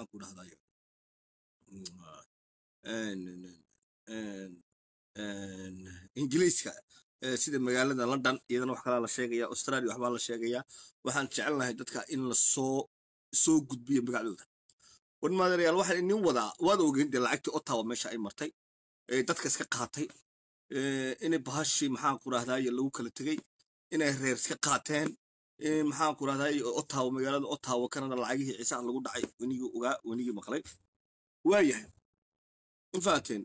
maxaan ku dhahdayo ingiliiska sida magaalada london iyadana wax kalaa la sheegaya australia waxbaa la sheegaya waxaan jecelnahay dadka in la soo soo gudbiyo magacdooda warmaadareyaal waxaan inin wadaa waad ogeyn dee lacagtii ottawa meesha ay martay dadka iska qaatay inay bahashii maxaan ku rahdaye lagu kala tegey inay reer iska qaateen maxaan ku rahdaye ottawa magaalada ottawa kanada lacagihii ciisaha lagu dhacay wenigii ogaa wenigii maqlay waayahay infaateen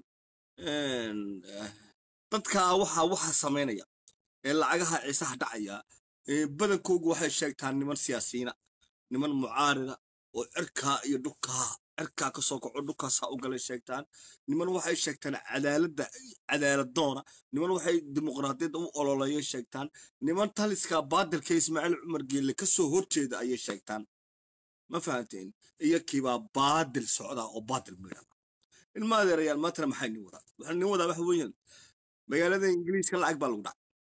dadka waxa waxa samaynaya ee lacagaha ciisaha dhacaya badankoogu waxay sheegtaan niman siyaasiyiina niman mucaarida oo cirkaa iyo dhulkaa cirkaa ka soo kaco dhulkaasaa u galay sheegtaan niman waxay sheegtaan cadaaladda cadaaladoona niman waxay dimuqraadiyadda u ololeeya sheegtaan niman taliska baadilka ismaaciil cumar geelle ka soo horjeeda ayay sheegtaan ma fahanteen iyakiibaa baadil socdaa oo baadil midhan ilma adeerayaal maantana maxay nin wadaa waxaa nin wadaa waxa weeyaan magaalada ingiriiska lacag baa lagu dhacay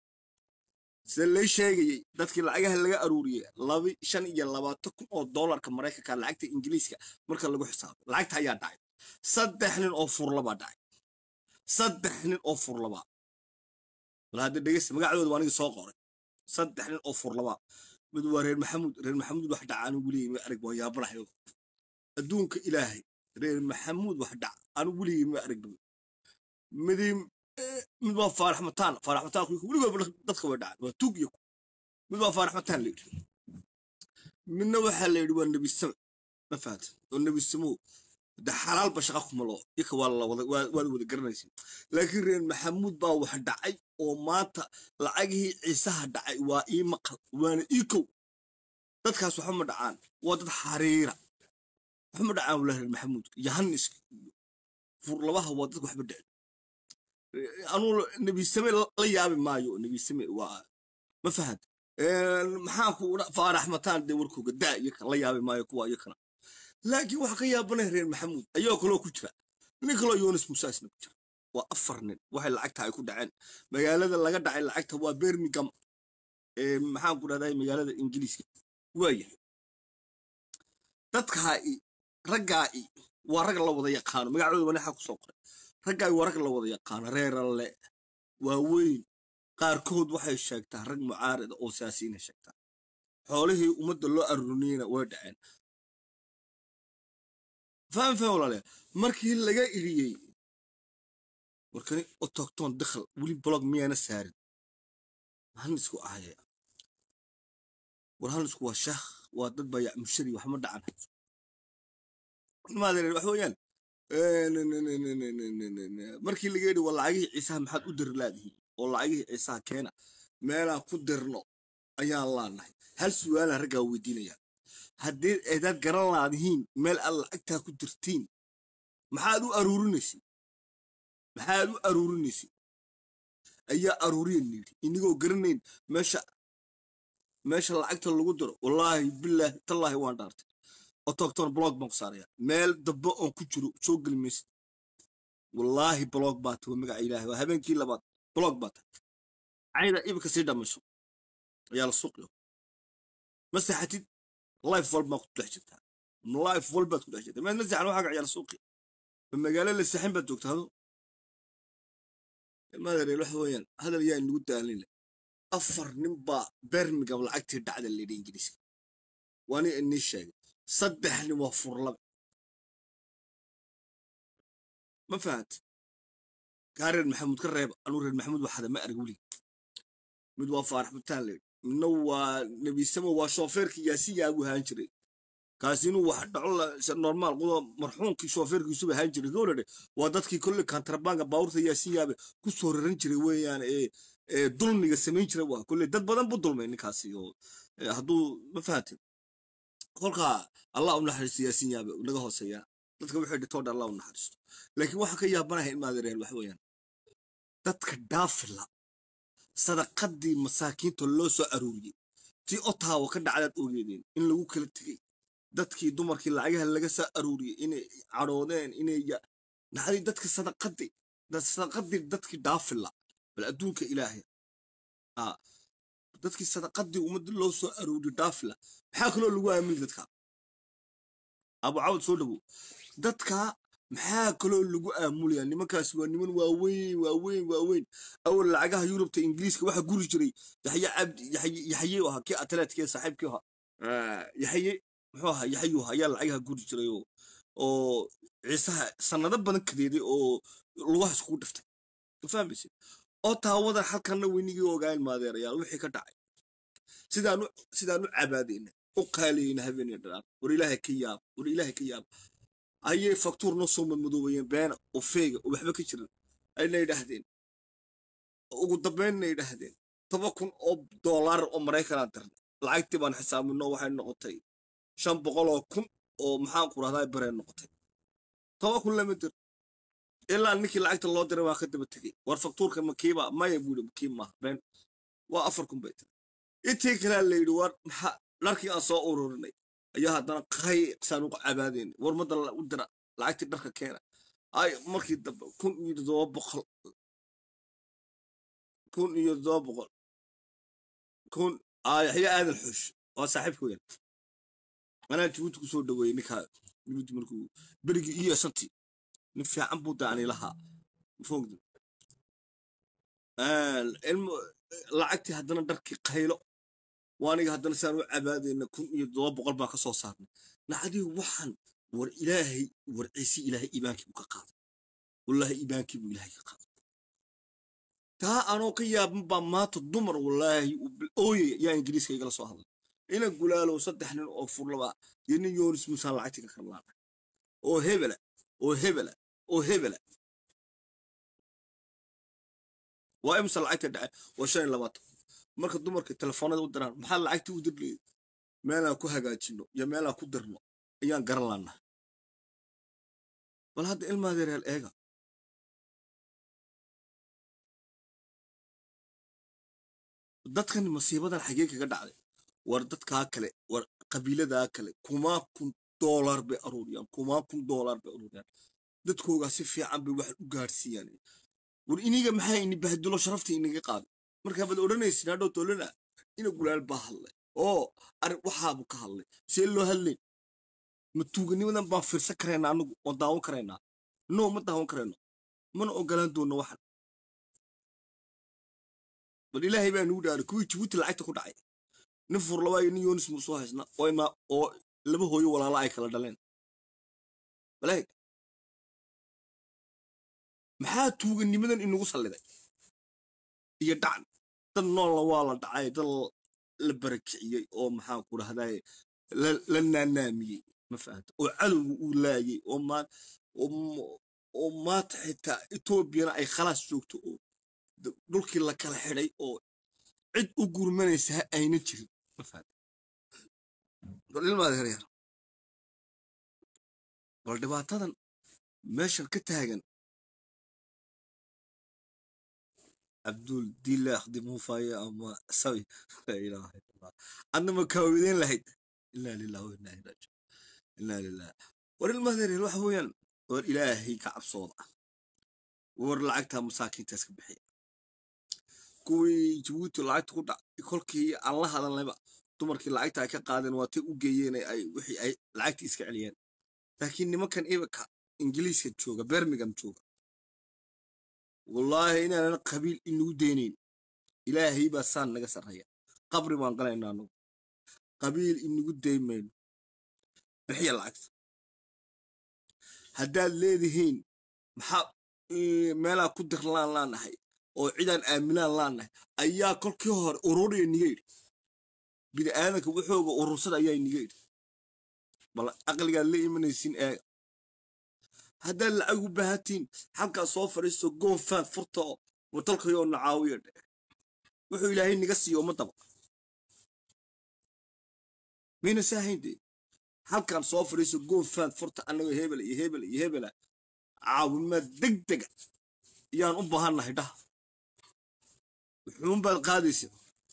sida lay sheegayey dadkii lacagaha laga aruuriyey laba shan iyo labaatan kun oo doolarka maraykanka lacagta ingiriiska marka lagu xisaabo lacagta ayaa dhacay saddex nin oo furlabaa dhacay saddex nin oo furlabaa wal hadda dhegeysta magacdooda waa aniga soo qoray saddex nin oo furlabaa mid waa reer maxamuud reer maxamuud wax dhaca anigu weligay ma arag waa yaabanahay adduunka ilaahay reer maxamuud wax dhac anigu weligay ma arag midii mid waa faarax mataan faarax mataan weligood dadka way dhacay waa tug iyo mid waa faarax mataan layidhi midna waxaa la yidhi waa nebi same ma fahanta oo nebi samow de xalaalba shaqa kuma loo iyaka waa la wada waad wada garanaysa laakiin reer maxamuud baa wax dhacay oo maanta lacagihii ciisaha dhacay waa ii maqal waana ii kow dadkaas waxa ma dhacaan waa dad xariira waxa ma dhacaan wala reer maxamuud yahanis furlabaha waa dadka waxba dhicin anuu nebi same la yaabi maayo nebi same waa ma fahant maxaan ku faarax mataan dee warkooga daa iyaka la yaabi maayo kuwa iyakana laakiin waxaa ka yaabanay reer maxamuud ayagoo kaloo ku jira nin kaloo yoonis musaasna ku jira waa afar nin waxay lacagta ay ku dhaceen magaalada laga dhacay lacagta waa birmingham maxaan ku dhahday magaalada ingiliiska waayahay dadkaa'i raggaa'i waa rag la wada yaqaano magacdooda wanaxa ku soo qoray raggaay waa rag la wada yaqaano reeralle waaweyn qaarkood waxay sheegtaa rag mucaarida oo siyaasiyiina sheegtaa xoolihii ummadda loo aruriniyena way dhaceen faham faham walaale markii laga iriyey warkani otogtoon dakhal weli blog miyaana saarin hanisku ahaya war hanisku waa shaakh waa dad baa mushari waxma dhacan maadeer wax weeyaan markii laga yidhi waa lacagihii ciisaha maxaad u diri laadihiin oo lacagihii ciisaha keena meelaan ku dirno ayaan laanahay hal su'aala raggaa weydiinaya haddii aydaad garan laadihiin meel aad lacagtaa ku dirtiin maxaad u aruurinaysin maxaad u aruurinaysin ayaa aruuriyan yidhi inigoo garanayn meesha meesha lacagta lagu diro wallaahi bilaahi tallaahi waan dhaartay otogton blog baan ku saaraya meel dambe oon ku jiro soo geli maysid wallaahi blog baa tahay magaca ilaahay waa habeenkii labaad blog baa tahay cayda ibika sii dhammayso ayaa la suuqiyo ma saxatid life walbaa ku dhex jirtaa life walbaad ku dhex jirtaa maad ma saxan waxaa gaciyaal suuqi ma magaalo la saxin baad joogta hado madareel waxa weeyaan hadal yaa inagu daalinle afar nin baa birmingham lacagtii dhacda layidhi ingiriiska waani inii sheegay saddex nin waa furlabe ma fahant kaa reer maxamuud ka reeba anuu reer maxamuud waxada ma arag welig mid waa faarax mataan layidhi midna waa nebisamo waa shoofeerkii yaasiin yaagu ahaan jiray kaasi inuu wax dhaco normaal qudo marxuumkii shoofeerkiisuba ahaan jiray gowladhe waa dadkii kolle kantarabanga baawurta yaasiin yaabe ku soo raran jiray weeyaan ee dulmiga samayn jiray waa kolle dad badan bu dulmay ninkaasi oo hadduu ma fahantin kolkaa allah u naxariisto yaasiin yaabe naga hooseeyaa dadka waxay dhitoo dhan allah u naxariisto laakiin waxaa ka yaabanahay in maadareel wax weeyaan dadka dhaafila sadaqadii masaakiinta loo soo aruuriyey tii otaawa ka dhacdaad ogeedeen in lagu kala tegey dadkii dumarkii lacagaha laga soo aruuriyey inay cadhoodeen inay naxdii dadka sadaqadii sadaqadii dadkii dhaafila bal adduunka ilaahay dadkii sadaqadii ummadda loo soo aruuriyo dhaafila maxaa kaloo lagu aamini dadka abucawd soo dhawow dadka maxaa kaloo lagu aamulaya nimankaas waa niman waaweyn waaweyn waaweyn awal lacagaha yurubta ingiriiska waxa guri jiray yaxye cabdi yaxye ahaa kii atleetkee saaxiibkii ahaa yaxye muxuu ahaa yaxyu ahaa ayaa lacagaha guri jiray oo ciisaha sanado badan kadeeday oo lugaha iskugu dhiftay fahmayse oo taawadan halkanna weynigii ogaan maadeerayaal wixii ka dhacay sidaanu sidaanu cabaadayna u qaaliyeyna habeenii dhanaan war ilaahay ka yaab war ilaahay ka yaab ayay faktuur noo soo madmadoobayeen beena oo feega oo waxba ka jiran ayna yidhaahdeen ugu dambaynna yidhaahdeen toba kun oo doolaar oo maraykanaa dirnay lacagtii baan xisaabino waxay noqotay shan boqol oo kun oo maxaan ku rahdaa bareen noqotay toba kun lama dir ilaa ninkii lacagta loo diray waa ka daba tegey war faktuurka makiiba maya buuri makiib maaha been waa afar kun bay tiri intii kalea la yidhi war maxaa dharkii aan soo ururinay ayaa haddana qay saan ugu cabaadayna war madda u dira lacagtii dharka keena ay markii dambe kun iyo todoba boqol kun iyo todoba boqol kun yaxya aadan xush waa saaxiibka weyn anaa jibuuti ku soo dhaweeyey ninkaa jibuuti markuu berigii iyo shantii nin fiican buu daani lahaa fogda lacagtii haddana dharkii qaylo waaniga haddana saan u cabaadayna kun iyo todoba boqol baan ka soo saarnay nacdii waxaan war ilaahay war ciise ilaahay iibaankii buu ka qaaday wallaahi iibaankii buu ilaahay ka qaaday taa anoo ka yaabin baa maanta dumar wallaahi ooyaya yaa ingiriiska igala soo hadlay ina gulaalow saddex nin oo furlaba iyo nin yoonis muusaan lacagtii ka karlaana oo hebela oo hebela oo hebela waa imsa lacagta dhace waa shan iyo labaatan marka dumarka telefoonada u diraan maxaa lacagtii u dirleed meelaan ku hagaajino iyo meelaan ku dirno ayaan garan laanaa bal hadda ilmaadeereel eega dadkan masiibadan xagee kaga dhacday war dadkaa kale war qabiiladaa kale kumaa kun doolar bay aruuriyaan kumaa kun doolar bay aruuriyaan dadkoogaa si fiican bay wax u gaadhsiiyaan war iniga maxaa ini bahdulo sharafta inaga qaaday markaa baad odhanaysin hadhow tolana ina gulaal baa hadlay oo arrin waxaabu ka hadlay see loo hadlayn ma tuuganimadan baan fiirsan karaynaa anagu oo daawan karaynaa no ma daawan karayno mana ogolaan doonno waxan bal ilaahay baa nugu dhaaray kuwii jibuuti lacagta ku dhacay nin furlabaa iyo nin yoonis muusoo haysna oo laba hooyo walaala ay kala dhaleen baleeg maxaa tuuganimadan inagu salliday iyo dhacan dad noolna waa la dhacay dad la barakiciyey oo maxaan ku rahdaye la naanaamiyey ma fahamta oo cadowga uu laayay oo maanta xitaa etoobiyana ay khalaas joogto oo dhulkii la kala xidhay oo cid u gurmanaysa ha ayna jirin ma fahamta bal ilmaada yaryar bal dhibaatadan meeshan ka taagan abdul dila akhdimuhu faaya ama sawi laa ilaaha illallah adna ma kaawideyn lahayd inaa lillahi wa inaa ilaihi raajiun inaa lillahi war ilmadeer waxa weeyaan war ilaahay ka cabsooda war lacagta masaakiinta iska bixiya kuwii jabuuti lacagta ku dhac kolkii aan la hadalnayba dumarkii lacagta ay ka qaadeen waatay u geeyeen ay wixii ay lacagtii iska celiyeen laakiin nimankan imika ingiliiska jooga birmingham jooga wallaahi inaanan qabiil inagu deynayn ilaahay baa saan naga sarreeya qabri baan galaynaa anugu qabiil inagu deymayno bixiya lacagta haddaad leedihiin maxaa meelaa ku dirlaan laanahay oo cidaan aaminaan laanahay ayaa kolkii hore ururiya niga yidhi bini aadanka wuxooga urursada ayaa niga yidhi bal aqligaad la imanaysiin eega haddaad lacag u baahatiin halkaa soo fadhiisto goonfaan furta oo watalkayoo nacaawiya dhe wuxuu ilaahay niga siiyo ummadaba mayna saahayn dee halkaan soo fadhiisto goonfaan furta annagoo hebel iyo hebel iyo hebela caawimaad deg dega yaan u baahannahay dhaha wuxuunbaad qaadaysa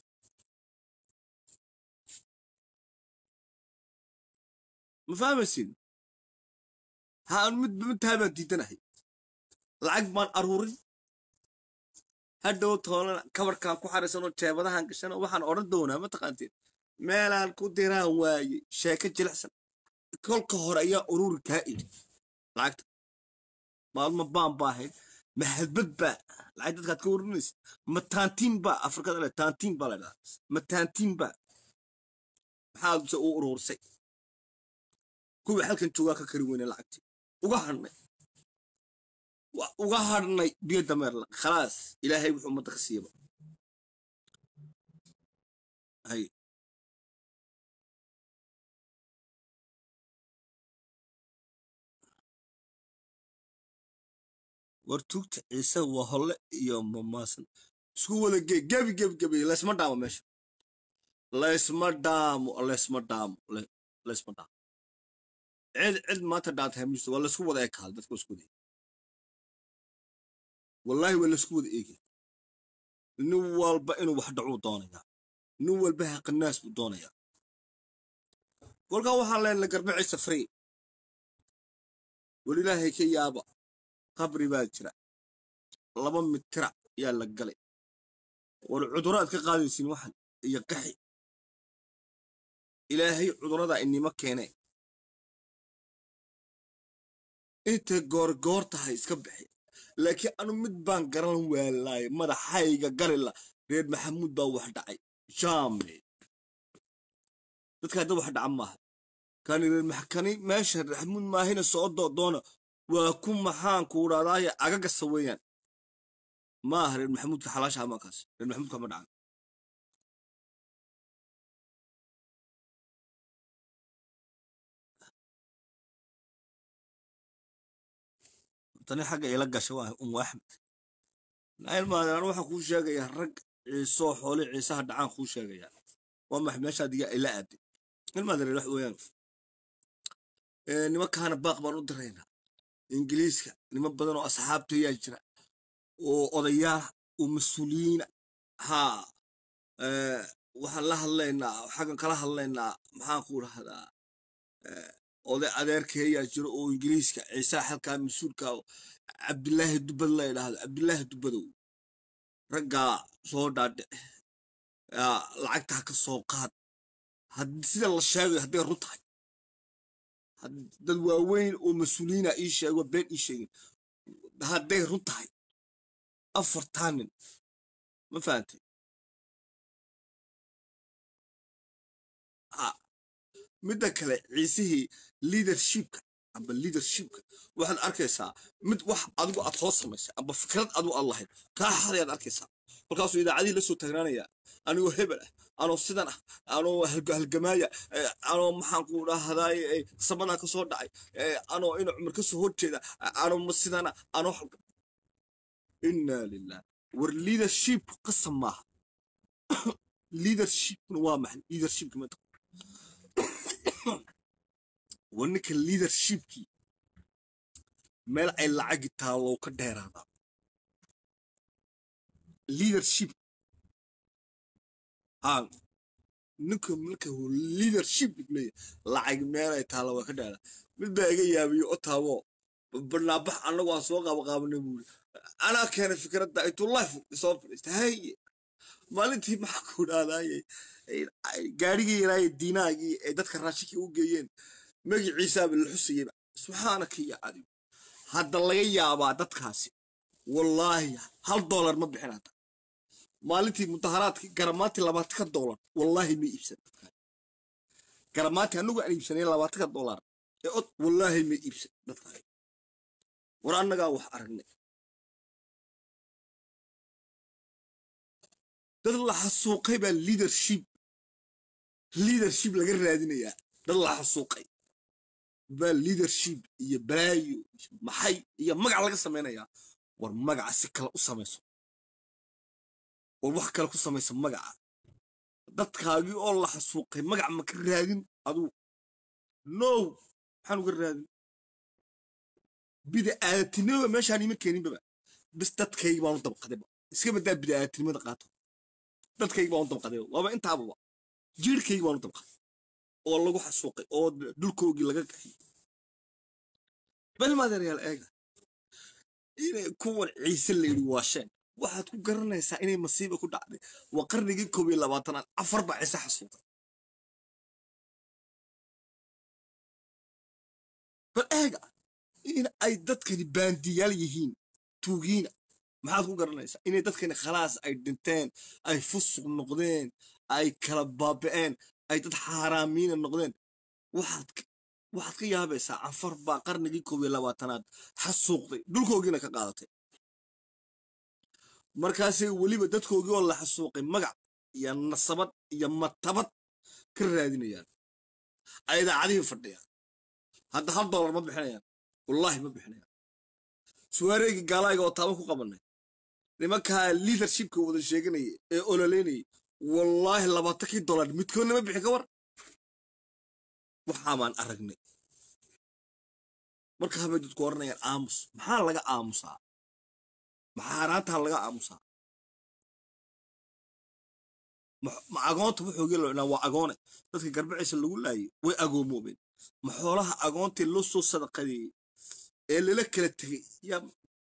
ma fahmaysin haan midba midtaa baan diidanahay lacag baan aruurin hadhow toolan kabarkaan ku xarisanoo jeebadahan gashanoo waxaan odhan doonaa ma taqaanteen meelaan ku diraan waaye sheeko jilicsan kolka hore ayaa ururi kaa idhi lacagta maalma baan baa ahayd ma hadbad baa lacag dadkaad ka warinaysa ma taantiin baa afrikada le taantiin baa la dhahaa ma taantiin baa maxaad se u uruursay kuwii halkan joogaa ka kari weyne lacagtii uga hadhnay uga hadhnay biyo dameerla khalaas ilaahay wuxuu ummadda ka siiyaba hay war tuugta ciise waa holle iyo mamaasan isku wada gee gebi gebi gebi laysma dhaamo meesha laysma dhaamo laysma dhaamo laysma dhaamo cid cid maanta dhaantay hamisto waa laysku wada ekaal dadka isku wada wallaahi waa laysku wada eegi nin walba inuu wax dhacuu doonayaa nin walba haqanaas buu doonayaa kolkaa waxaan leenahay garbacaysa free wal ilaahay ka yaaba qabri baa jira laba mitira yaa la galay war cuduraad ka qaadaysiin waxan iyo qaxi ilaahay cuduradaa inima keenee intay goorgoor tahay iska bixi laakiin anu mid baan garan waalaay madaxayga galila reer maxamuud baa wax dhacay jaame dadka hadda wax dhaca maaha kani reer maxkani meesha reer maxamuud maahina soo doodoona waa ku maxaan kuudhaadaaye agagasa weeyaan maaha reer maxamuudka xalaashaha maakaas reer maxamuudka ma dhacan tani xagga ila gasha waa umu axmed nailmaadaan waxaan kuu sheegayaa rag ciisoo xoole ciisaha dhacaan kuu sheegayaa waa max meeshaa diga ila aaday ilmaadare wax weeyaan nimankaana baaq baan u diraynaa ingiliiska niman badan oo asxaabta ayaa jira oo odayaa oo mas-uuliyiina haa waxaan la hadlaynaa xaggan kala hadlaynaa maxaan ku dhahdaa oday adeerkeeyaa jiro oo ingiliiska ciisaha halkaa mas-uulka cabdilaahi dubad la idhaahdo cabdilaahi dubadow raggaa soo dhaadhici lacagta ha ka soo qaad sida la sheegayo hadday run tahay dad waaweyn oo mas-uuliyiina ii sheego been ii sheegin hadday run tahay afartaa nin ma fahantay midda kale ciisihii leadershipka amba leadershipka waxaad arkaysaa mid wax adigu aad soo samaysay amba fikrad adigu aad lahayd kaa xadayaad arkaysaa kolkaasuu idaacadihii la soo taagnaanaya anigoo hebel ah anoo sidan ah anoo halgamaaya anoo maxaan ku dhahdaay samadaa ka soo dhacay anoo ina cumar ka soo horjeeda anoo sidana anoo inna lilah war leadership qasam maaha leadershipna waa maxay leadershipka mata war ninka leadershipkii meel ay lacagi taalow ka dheeraadaa leadership haa ninka marka leadership leeyahay lacag meel ay taalo waa ka dheeraa mid baa iga yaabiyo o taabo barnaabax annagu aan soo qaabaqaabanay buuri anaa keenay fikradda intuu life soo fadhiista haye maalintii maxaa ku dhahdaayey gaarigii yaraaye diinaagii ee dadka raashinkii u geeyeen magiciisaaba la xusayeyba subxaanaka ya adigu hadda laga yaabaa dadkaasi wallaahi hal doolar ma bixin hadda maalintii mudaharaadkii garamaantii labaatanka doolar wallaahi ma iibsan garamaantii anagu aan iibsanay labaatanka doolar ee od wallaahi ma iibsan dadka war annagaa wax aragnay dad la xasuuqay baa leadership leadership laga raadinayaa dad la xasuuqay baa leadership iyo balaayo maxay iyo magac laga samaynayaa war magaca si kale u samayso war wax kale ku samaysa magaca dadkaagii oo la xasuuqay magac ma ka raadin aduu no maxaan uga raadin bida'aadatinimada meeshaan ima keeninbaba bis dadkaygi baanu dabqadayba iska badaa bida'aadatinimada qaato dadkaygi baanu dabqaday waaba intaababa jiirkaygi baanu dabqaday oo lagu xasuuqay oo dhulkoogii laga kaxiyey bal maadeerayaal eega inay kuwan ciise la yidhi waasheen waxaad ku garanaysaa inay masiiba ku dhacday waa qarnigii koob iyo labaatanaad afar baa ciise xasuuqay bal eega in ay dadkani baandiyaal yihiin tuugiina maxaad ku garanaysaa inay dadkani khalaas ay dhinteen ay fusuq noqdeen ay kala baaba'een ay dad xaaraamiina noqdeen waxaad waxaad ka yaabaysaa canfar baa qarnigii koob iyo labaatanaad xasuuqday dhulkoogiina ka qaadatay markaasay weliba dadkoogii oo la xasuuqay magac iyo nasabad iyo matabad ka raadinayaan ay idaacadihii fadhiyaan hadda hal dollar ma bixinayaan wallaahi ma bixinayaan suwaareegii gaalaaga oo taaba ku qabanay nimankaa liadershipka wada sheeganaya ee ololeynayay wallaahi labaatankii dollar midkoodna ma bixin ka war waxaa baan aragnay marka habay dadku oranayaan aamus maxaa laga aamusaa maxaa haraantaa laga aamusaa ma agoonta wuxuugii loo dhinaa waa agoone dadka garbiciisa lagu laayay way agoomoobeen ma xoolaha agoontii loo soo sadaqadeeyey ee lala kala tegey yaa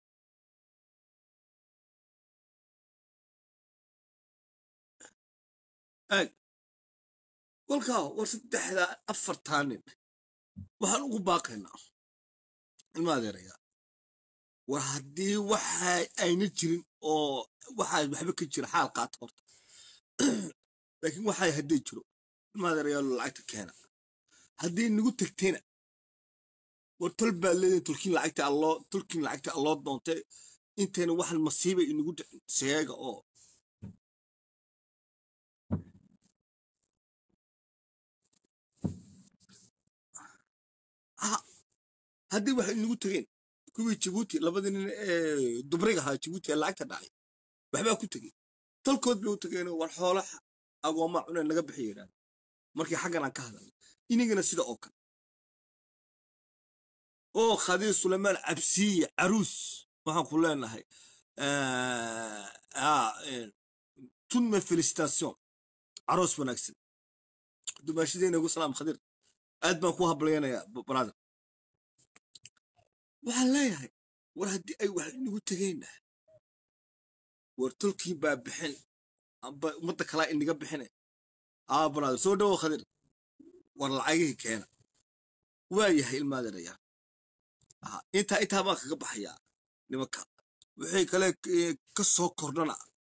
aag walkaa war saddexda afartaa nin waxaan ugu baaqaynaa ilma adeerayaa war haddii waxa ayna jirin oo waxaa waxba ka jira xaal qaata horta laakiin waxaa hadday jiro ilma adeerayaa lacagta keena haddii nagu tegtayna war tol baa leedahay tulkiin lacagta alloo tulkiin lacagta alloo doontay intayna waxan masiiba inagu dhicin seega oo haddii waxay inagu tegeen kuwii jibuuti labadii nin ee dubriga ahaa jibuuti ee lacagta dhacay waxbaa ku tegey talkood bay u tegeenoo war xoolo agooma cune naga bixi yidhaan markii xaggan aan ka hadalnay inagana sida oo kale oo khadiir sulaymaan cabsiye caruus waxaan ku leenahay tunme felicitation caroos wanaagsan dumaashadeyna ugu salaam khadiir aad baan ku hablaynayaa brother waxaan leeyahay war haddii ay wax inagu tegeenna war tolkii baa bixin amba ummadda kalaa inaga bixine aa brother soo dhawo khadiir war lacagihii keena waa yahay ilmaadeerayaa intaa intaa baan kaga baxayaa nimanka wixii kale ka soo kordhana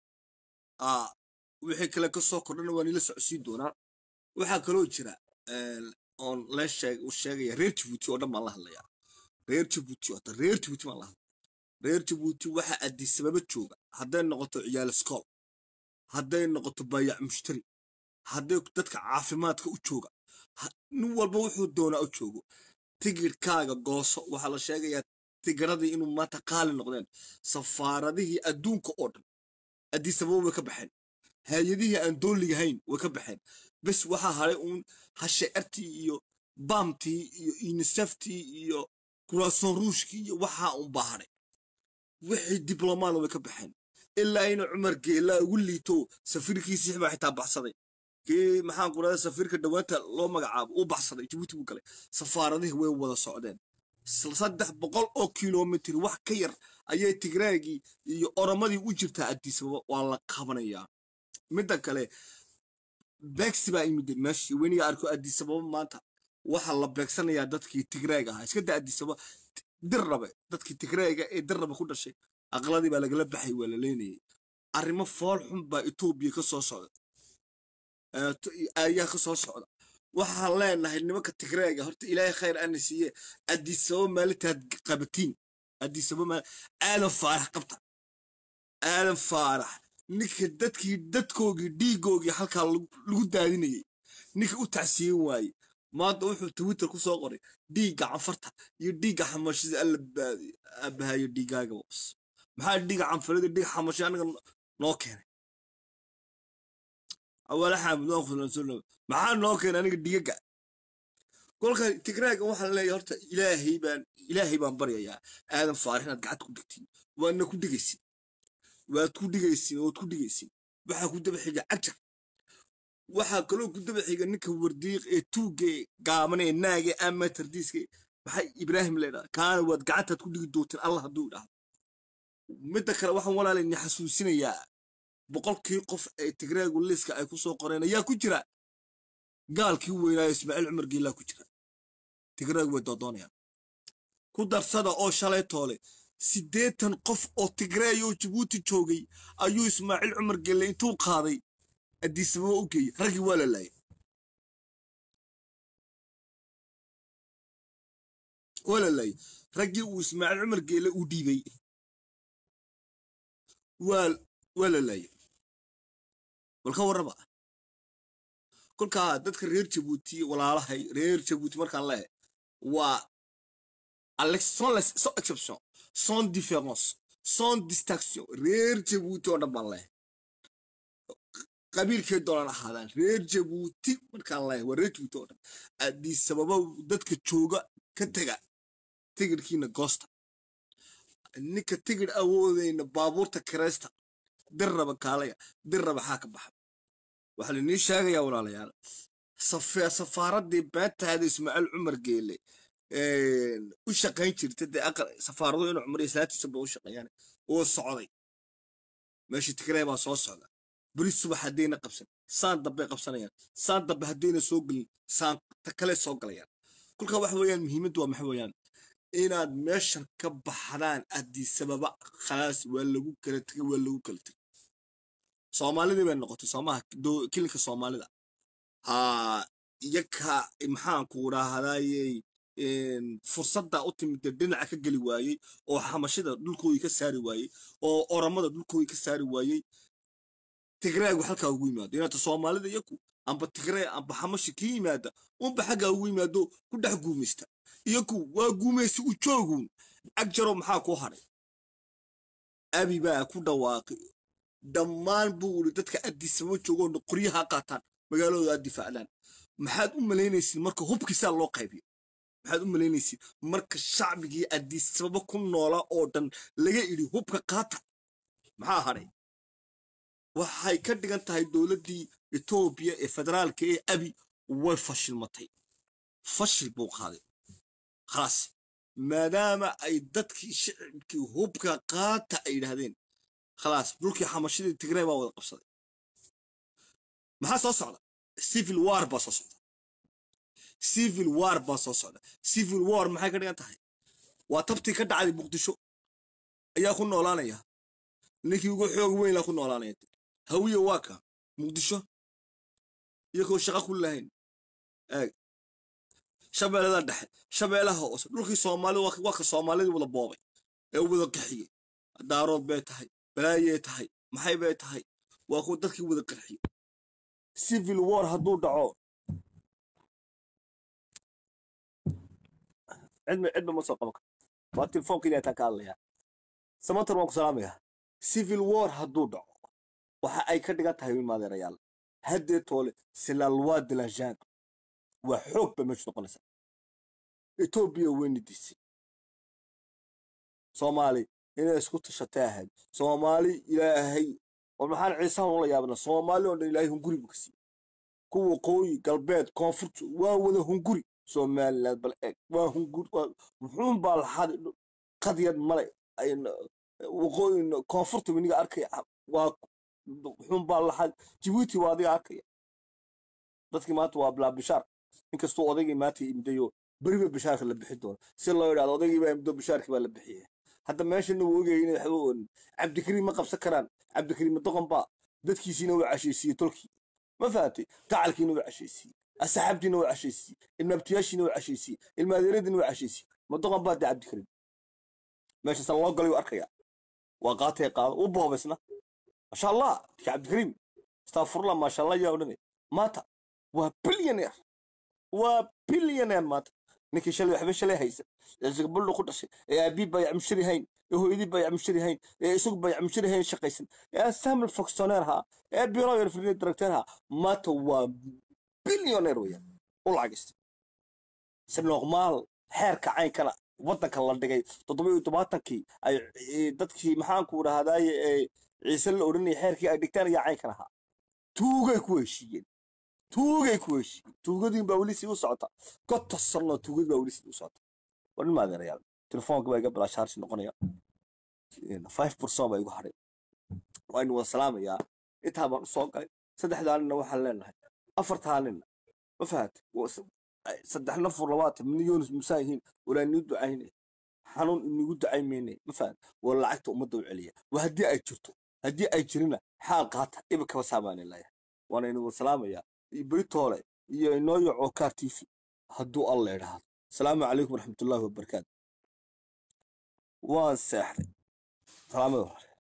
wixii kale ka soo kordhana waa nila socodsiin doonaa waxaa kaloo jira oon lee sheegaya reer jibuuti oo dhan baan la hadlayaa reer jibuuti ota reer jibuuti baan la hadlaya reer jibuuti waxa adisababa jooga hadday noqoto ciyaal iskool hadday noqoto bayac mushtari hadday dadka caafimaadka u jooga nin walba wuxuu doonaa u joogo tigidhkaaga gooso waxaa la sheegayaa tigiradii inuu maanta qaali noqdeen safaaradihii adduunka oo dhan adisababa way ka baxeen hay-adihii aan dooligahayn way ka baxeen bes waxaa haray uun hasheertii iyo baamtii iyo uniseftii iyo kurason ruushkii iyo waxaa un baa haray wixii diblomaana way ka baxeen ilaa ina cumar geelaa ugu liito safiirkiisii baa xitaa baxsaday kii maxaan ku rahda safiirka dhawaanta loo magacaabo uu baxsaday jibuuti buu galay safaaradihii way wada socdeen saddex boqol oo kilomitr wax ka yar ayay tigraagii iyo oromadii u jirtaa adisababa waa la qabanayaa midda kale beegsi baa imid meeshii weniga arko adisababa maanta waxaa la beegsanayaa dadkii tigraag ahaa iska da adisababa dirrabe dadkii tigraaga ee dirrabe ku dhashay aqladii baa lagala baxay waa la leenayay arrimo fool xun baa etoobiya ka soo socda ayaa ka soo socda waxaan leenahay nimanka tigraaga horta ilaahay khayr ana siiye adisababa maalintaad qabatiin adisababa aadan faarax qabta aadan faarax ninka dadkii dadkoogii dhiigoogii halkaa lagu daadinayay ninka u tacsiyin waaye maanta wuxuu twitter ku soo qoray dhiigga canfarta iyo dhiigga xamashada alla abahayo dhiigaaga bos maxaa dhiigga canfarada dhiigga xamasha anaga noo keenay awala xaamid waan kulansoona maxaa noo keenay aniga dhigaga kolka tigraaga waxaan leeyahay horta ilaahay baan ilaahay baan baryayaa aadan faarix inaad gacanta ku dhigtiin waadna ku dhigaysin waad ku dhigaysin waad ku dhigaysin waxaa ku daba xiga cagjar waxaa kaloo ku daba xiga ninka wardiiq ee tuugga ee gaaban ee naaga ee amatardiiska maxay ibraahim leedhaha kaana waad gacantaad ku dhigi doonteen allah hadduu idhaahdo midda kale waxaan walaalayni xasuusinayaa boqolkii qof ee tigraagu liiska ay ku soo qoreen ayaa ku jira gaalkii weynaayo ismaaciil cumar geelaa ku jira tigraagu way doodoonayaan ku darsada oo shalay toole siddeetan qof oo tigreeyoo jabuuti joogay ayuu ismaaciil cumar gelle intuu qaaday addiisababa u geeyey raggii waa la laayay waa la laayay raggii uu ismaaciil cumar geelle uu dhiibay waa waa la laayay bal ka warraba kolkaa dadka reer jabuuti walaalahay reer jabuuti markaan leehay waa sans exception sans différence sans distinction reer jabuuti oo dhan baan leehay qabiilkay doonaan ahaadaan reer jabuuti markaan leehay waa reer jabuuti oo dhan addii sababa dadka jooga ka tega tigidhkiina goosta ninka tigidh awoodayna baabuurta kiraysta dir raba kaalaya dir raba xaa ka baxa waxaa lainii sheegayaa walaalayaal safaaradii beentaada ismaaciil cumar geele u shaqayn jirta dee safaaradu inuu cumar islaatiisaba u shaqeeyaan oo socday meesha tigree baa soo socda beri subax haddayna qabsan saan dambey qabsanayaan saan dambe haddayna soo gelin saan ta kale soo galayaan kolkaa waxa weeyaan muhiimaddu waa maxa weeyaan inaad meeshan ka baxdaan addii sababa khalaas waa lagu kala tegay waa lagu kala tegay soomaalidii bay noqotay soomaha kilinka soomaalida ha iyaka maxaan ku raahdaayey fursadda u timid dhinaca ka geli waayey oo xamashida dhulkoodii ka saari waayey oo oramada dhulkoodii ka saari waayey tigreegu halkaa ugu yimaado inaata soomaalida iyaku amba tigree amba xamashi ka yimaada unba xaggaa ugu yimaado ku dhex guumaysta iyaku waa guumaysi u jooguun agjaro maxaa ku hadhay abi baa ku dhawaaqay dhammaan buu uri dadka addisaba joogoona qoryaha qaataan magaaladooda aad difaacdaan maxaad u malaynaysiin marka hubkiisaa loo qaybiyo maxaad u malaynaysiin marka shacbigii addisababa ku noola oo dhan laga idhi hubka qaata maxaa hadhay waxay ka dhigan tahay dowladdii etoobiya ee federaalka ee abi way fashilmatay fashil buu qaaday khalaas maadaama ay dadkii shicibkii hubka qaata ay yidhaahdeen khalaas dhulkii xamashadii tigree baa wada qabsaday maxaa soo socda civil war baa soo socda civil war baa soo socda civil war maxay ka dhigan tahay waa tabtii ka dhacday muqdisho ayaa ku noolaanaya ninkii ugu xoog weyn laa ku noolaanaya hawiye waa ka muqdisho iyagoo shaqo ku lahayn eeg shabeellada dhexe shabeellaha hoose dhulkii soomaali waa ka soomaalidii wada boobay ee wada qaxiyey daarood bay tahay balaayay tahay maxay bay tahay waa kuwa dadkii wada qarxiyey civil war hadduu dhaco cidma cidma ma soo qaban karo waa telefoonka ilaa taan ka hadlayaa samatar waan ku salaamayaa civil war hadduu dhaco waxa ay ka dhigan tahay maadeerayaal haddee toole silalwaa dilanjaan waa xoog bay meeshu noqonaysaa etoobiya weyni disay soomaali inay isku tashatay ahayd soomaali ilaahay war maxaan ciisaha ula yaabna soomaali oo dhan ilaahay hunguri buu ka siiyey kuwa qooyi galbeed koonfurta waa wada hunguri somaliland bal eeg waa hunguri muxuun baa laxaday qadyad male waqooyin koonfurta weniga arkaya waa muxuun baa laxaday jibuuti waa adiga arkaya dadkii maanta waa bilaa bishaar inkastuu odaygii maanta imdayo beriba bishaarka la bixi doono si loo yidhahdo odaygii baa imdo bishaarkii baa la bixiyay hadda meeshana wuu ogayay inay waxba oonin cabdikariim ma qabsan karaan cabdikariim doqon baa dadkiisiina waa cashaysiiyey tolkii ma fahamtay gacalkiina waa cashaysiiyey asxaabtiina waa cashaysiiyey ilmaabtiyaashiina waa cashaysiiyey ilmaadeeradiina waa cashaysiiyey ma doqon baa dee cabdikariim meeshaasaan loo galay u arkaya waa qaatay qaado u boobaysna masha allah ki cabdikariim astafurlah maasha allah yaa odhanay maanta waa bilyaneer waa bilyaneer maanta ninkii shalay waxba shalay haysan ee zagballo ku dhashay ee aabii baa yacmushari hayn ee hooyadii baa yacmushari hayn ee isagu baa yacmushari hayn shaqaysan ee samuel foxoneer haa ee biro yar firnid director haa maanta waa bilyaneer weeyaan u lacagistay si noqmaal xeerka caynkana waddanka la dhigay toddoba iyo tobaatankii ay dadkii maxaanku dhahdaye ee ciise la odhanayay xeerkii ay dhigtaan ayaa caynkan ahaa tuugay ku heshiiyeen tuugay ku heshiiyeen tuugadiin baa weli sii u socota gota sanno tuugadi baa weli sii u socota war nin maadeerayaal telefoonka baa iga bilaa shaarshi noqonaya five percent baa igu hadhay waa inu wada salaamayaa intaa baan u soo galay saddexdaa ninna waxaan leenahay afartaa ninna ma fahat saddex nafur labaatan midna yoonis musaa yihiin walaa nii ducaynay xanuun inagu dacay mayne ma fahan waa lacagta ummadda u celiya waa haddii ay jirto haddii ay jirina xaal qaata iba kaba saamaani laya waana inagu salaamayaa beritoole iyo inooyo cookaar t v hadduu alla idhaahdo asalaamu calaykum waraxmatullaahi wabarakaatu waan seexday salaamada hore